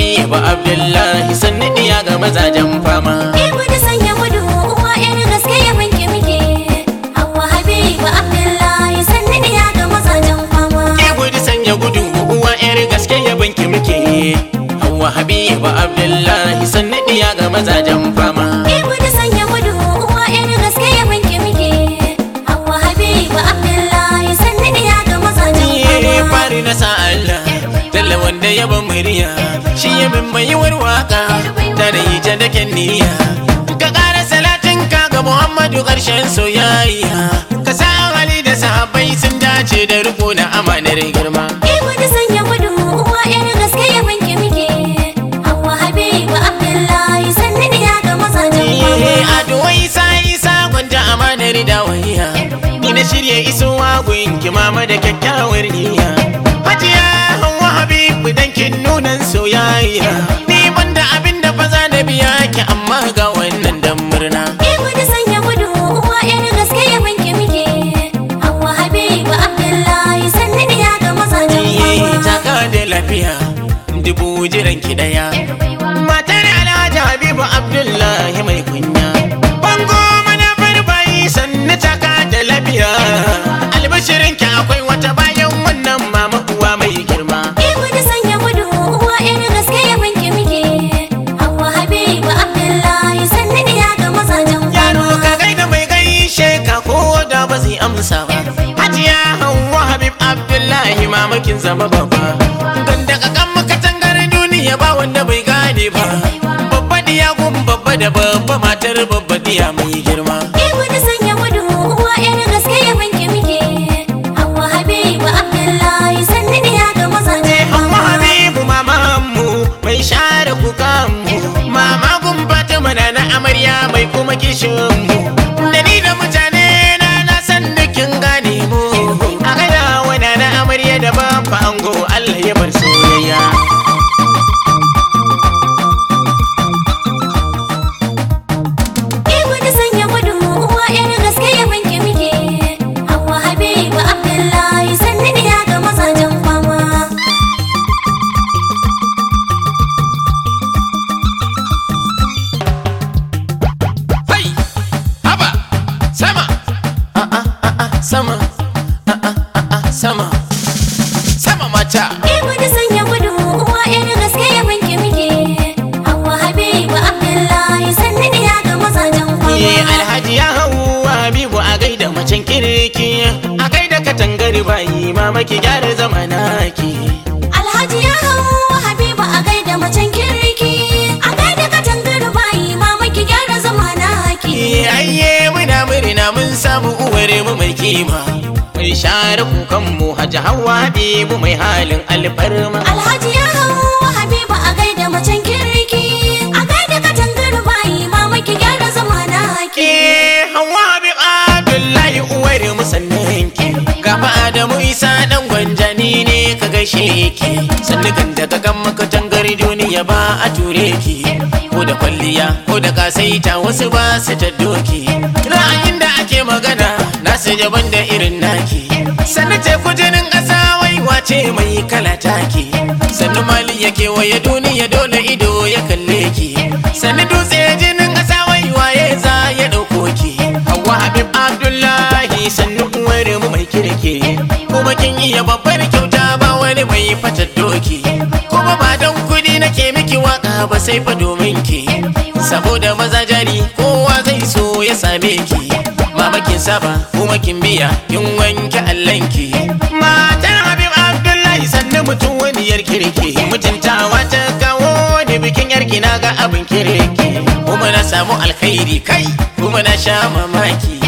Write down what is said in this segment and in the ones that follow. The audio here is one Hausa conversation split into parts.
habibu abdullahi sannu diya ga mazajen fama Ibu da sanya gudu uwa yar gaske ya wanke muke Hauwa Habibu Abdullahi sannu ya ga mazajen fama ke gudu sanya gudu uwa yar gaske ya banki muke hawa habibu abdullahi sannu diya ga mazajen fama Ibu da sanya gudu uwa yar gaske ya wanke muke Hauwa Habibu Abdullahi sannu ya ga mazajen Ye fama fari na sa Allah Talla wanda ya ban murya Shi ya min mai waka Da da yi ta da niyya Ka ƙara salatin ka ga Muhammadu ƙarshen soyayya Ka sa hali da sahabbai sun dace da riko na amanar girma Ibu da sanya gudu uwa yar gaske ya wanke muke Hauwa Habibu Abdullahi sannu ya ga mazajen Ye fama ado isa isa gwanda amanar dawaiya Ni na shirya isowa gunki mama da kyakkyawar niyya Hajiya Hauwa Habibu dan kin nunan soyayya Ni banda abin da fa za na biya ki amma ga wannan dan murna Ibu da sanya gudu uwa yar gaske ya wanke muke Hauwa Habibu Abdullahi sannu ya ga mazajen Ye fama taka da lafiya dubu jiran ki daya Matar Alhaji Habibu Abdullahi mai kunya Bango mana farbayi sannu taka da lafiya Albashirin ki akwai wata bayan wannan mama uwa mai girma Ibu da sanya gudu uwa yar gaske ya wanke muke Hauwa Habibu Abdullahi sannu ya ga mazajen Yaro fama ka gaida mai gaishe ka ko da ba zai amsa ba Hajiya Hauwa Habib Abdullahi mamakin zama babba Ganda ka kan makatangar duniya ba wanda bai gane ba Babba diya gun babba da babba matar babba diya mai girma Ibu da sanya gudu uwa yar gaske ya wanke muke Hauwa Habibu Abdullahi sannu ya ga mazajen Hauwa fama Habibu mamanmu mai share kukanmu Mama gun Fatima na na amarya mai kuma kishinmu Da ni da mutane na na san dukin gane mu A gada wana na amarya da babba ango Allah ya bar soyayya Ibu da sanya gudu uwa yar gaske ya wanke muke Hauwa Habibu Abdullahi sannu ya ga mazajen fama Hai! Haba! Sama! Ah, ah, ah, ah, Sama! Ah, ah, ah, ah, Sama! Sama mata! Ibu da sanya gudu uwa yar gaske ya wanke muke Hauwa Habibu Abdullahi sannu ya ga mazajen Ye fama alhaji ya hau Habibu a gaida macen kirki a gaida katangar bayi mama ki gyara zamanaki. Alhaji ya hau Habibu a gaida macen kirki a gaida katangar bayi mama ki gyara zamana ki Ye ayye muna murna mun samu uwar mu mai kima. Mai share kukan mu Hajji Hauwa Habibu mai halin alfarma. Alhaji ya hau Habibu a gaida macen kirki a gaida katangar bayi mama ki gyara zamana ki Ke Hauwa Habib Abdullahi uwar mu sannan ki. Gaba Adamu Isa dan gwanjani ne ka gaishe ki. Sannu kan daga kan makatangar duniya ba a ture ki. Ko da kwalliya ko da kasaita wasu ba su ta doki. Ra'ayin da ake magana nasu jaban da irin naki. Sannu teku jinin ƙasa wai wace mai kala taki. Sannu mali ya kewaye duniya dole ido ya kalle ki. Sannu dutse jinin ƙasa wai waye za ya ɗauko ki. Hauwa Habib Abdullahi sannu uwar mu mai kirki. Kuma kin iya babbar kyauta ba wani mai fata doki. Kuma ba don kuɗi nake miki waka ba sai fa domin ki. Saboda maza jari kowa zai so ya same ki. Mama kin saba kuma kin biya kin wanke allanki. Matar Habib Abdullahi sannu mutum wani yar kirki. Mutuntawa ta kawo da bikin yarki na ga abin kirki. Kuma na samu alkhairi kai kuma na sha mamaki.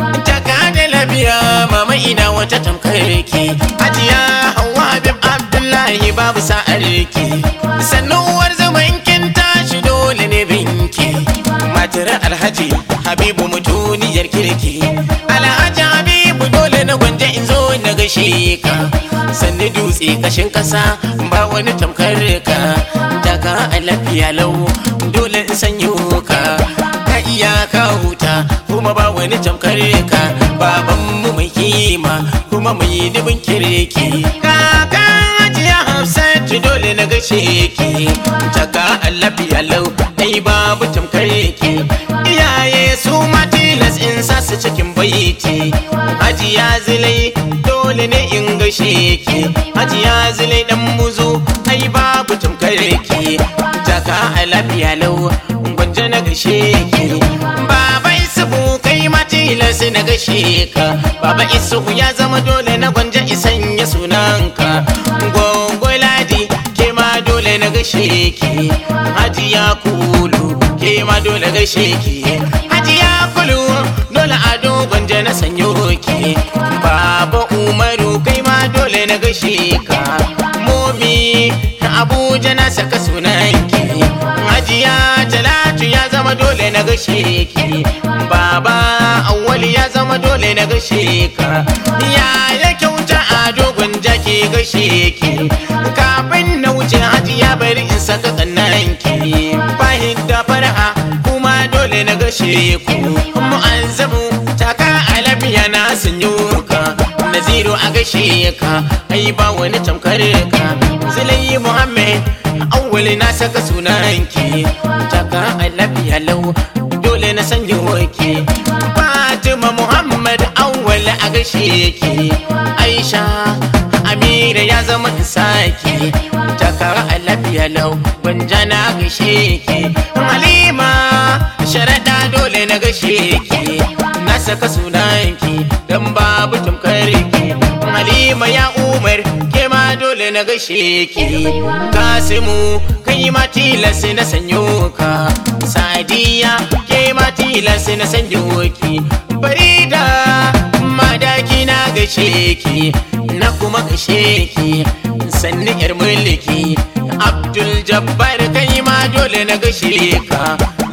Taka da lafiya mama ina wata tamkar ki. Hajiya Hauwa Habib Abdullahi babu sa'ar ki. Sannu uwar zaman kin tashi dole ne binki. Matar Alhaji Habibu mutuniyar kirki. Alhaji Habibu dole na gwanje in zo na gaishe ka. Sannu dutse kashin kasa ba wani tamkar ka. Taka a lafiya lau dole in sanyo ka. Ka iya ka huta kuma ba wani tamkar ka. Baban mu mai kima kuma mai dubin kirki. Kakan Hajiya Hafsatu dole na gaishe gashe ki taka lafiya lau ai babu tamkar ki iyaye su ma tilas in sa su cikin baiti hajiya zilai dole ne in gashe ki hajiya zilai dan muzo ai babu tamkar ki taka lafiya lau gwanja na gashe ki baba isubu kai ma tilas na gashe ka baba isubu ya zama dole na gwanja isan ya sunanka gongo ladi ke ma dole na gashe ki hajiya kulu ke ma dole gashe ki hajiya kulu dole ado gwanja na sanyo ki baba umaru kai ma dole na gashe ka momi abuja na saka sunanki hajiya talatu ya zama dole na gashe ki baba awwali ya zama dole na gashe ka ya ya kyauta a dogon jaki gashe ki kafin na wuce hajiya bari in saka kannanki fahim da farha kuma dole na gashe ku mu'azzamu taka alabiya na sanyo ka naziru a gashe ka ai ba wani tamkar ka zulayi muhammad awwali na saka sunanki taka alabiya lau dole na sanyo ki fatima muhammad awwali a gashe ki aisha amira ya zama isaki takara a lafiya lau gwanja na gashe ki halima sharaɗa dole na gashe ki na saka sunanki don babu tamkar ki halima ya umar ke ma dole na gashe ki kasimu kai ma tilas na sanyo ka sadiya ke ma tilas na sanyo ki farida madaki na gashe ki na kuma gashe ki sanni yar mulki abdul jabbar kai ma dole na gashe ka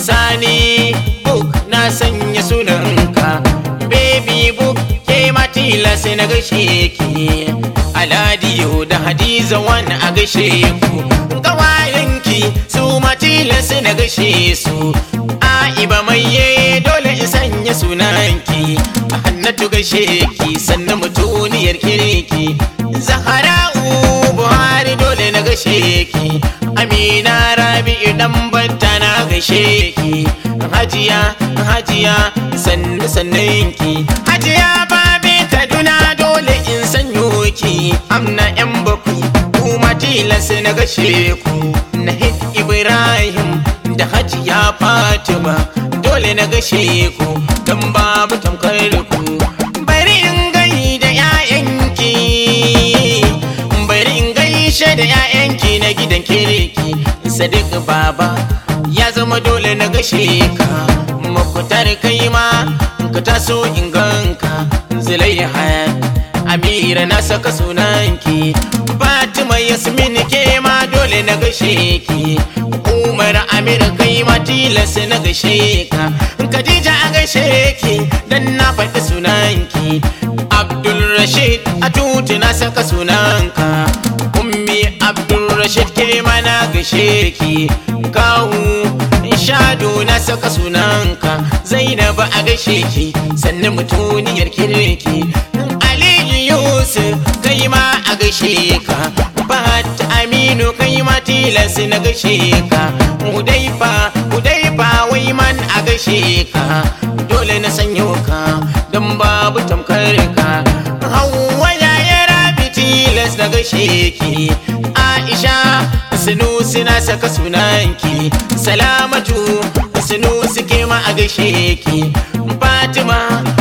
sani book na sanya sunanka baby book ke ma tilas na gashe ki aladiyo da hadiza wani a gashe ku gawayenki su ma tilas na gashe su aiba mai dole in sanya sunanki hannatu gashe ki sannan mutuniyar kirki zahara'u buhari dole na gashe ki amina rabi'u dan banta na gashe ki hajiya hajiya sannu sannan ki hajiya babe kaduna dole in sanyo ki amna yan bakwai kuma tilas na gashe ku nahid ibrahim da hajiya fatima dole na gashe ku don babu tamkar ku bari in gai da 'ya'yanki bari in gaishe da 'ya'yanki na gidan kirki sadiq baba ya zama dole na gashe ka makutar kai ma ka taso in ganka zulaiha amira na saka sunanki fatima yasmin ke ma dole na gashe ki umar amir kai ma tilas na gashe ka khadija a gashe ki dan na faɗi sunanki abdul rashid a tutu na saka sunanka ummi abdul rashid ke ma na gashe ki kawu shado na saka sunanka zainab a gashe ki sannan mutuniyar kirki aliyu yusuf kai ma a gashe ka bat aminu kai ma tilas na gashe ka hudaifa hudaifa wai man a gashe ka dole na sanyo ka don babu tamkar ka hawa ya rabi tilas na gashe ki aisha sunusi na saka sunanki salamatu sunusi ke ma a gashe ki fatima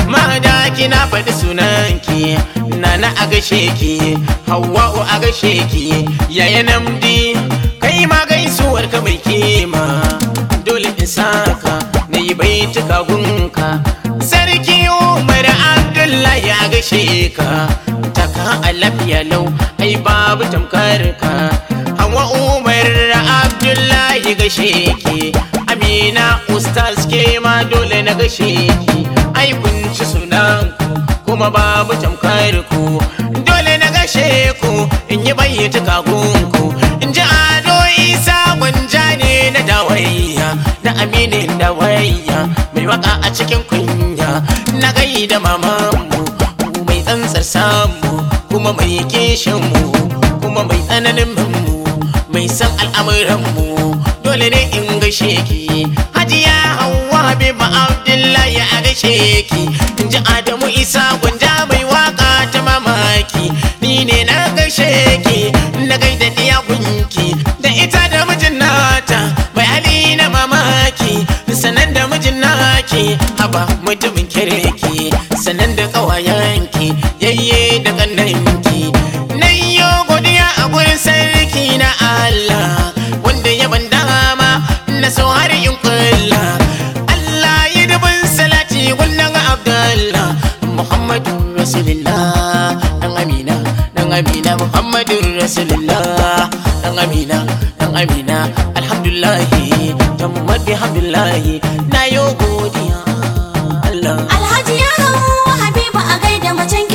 madaki na faɗi sunanki nana a gashe ki hawa'u a gashe ki yaya namdi kai ma gaisuwar ka mai kima dole in saka na yi baituka gunka sarki umar abdullahi a gashe ka taka a lafiya lau ai babu tamkar ka hawa umar abdullahi gashe ki amina ustaz ke ma dole na gashe ki ai kun ci sunan ku kuma babu tamkar ku dole na gashe ku in yi bayyata kagunku in ji ado isa gwanja ne na dawayya da aminin dawayya mai waka a cikin kunya na gaida mamanmu mai tsantsar samu kuma mai kishin mu kuma mai tsananin mu mai san al'amuranmu dole ne in gaishe ki hajiya hawa habiba abdullahi a gaishe ki in ji adamu isa gwanja mai waka ta mamaki ni ne na gaishe ki na gaida diya gunki da ita da mijin nata bai hali na mamaki sanan da mijin naki haba mutumin kirki sanan da kawayenki yayye da kannanki nan yo godiya a gurin sarki na Allah wanda ya ban dama na so har in kulla Allah ya dubin salati gunnan Abdullah Muhammadu Rasulullah dan Amina dan Amina Muhammadu Rasulullah dan Amina dan Amina alhamdulillah tammat bihamdillah na yo godiya Allah Alhaji ya hawa Habiba a gaida macen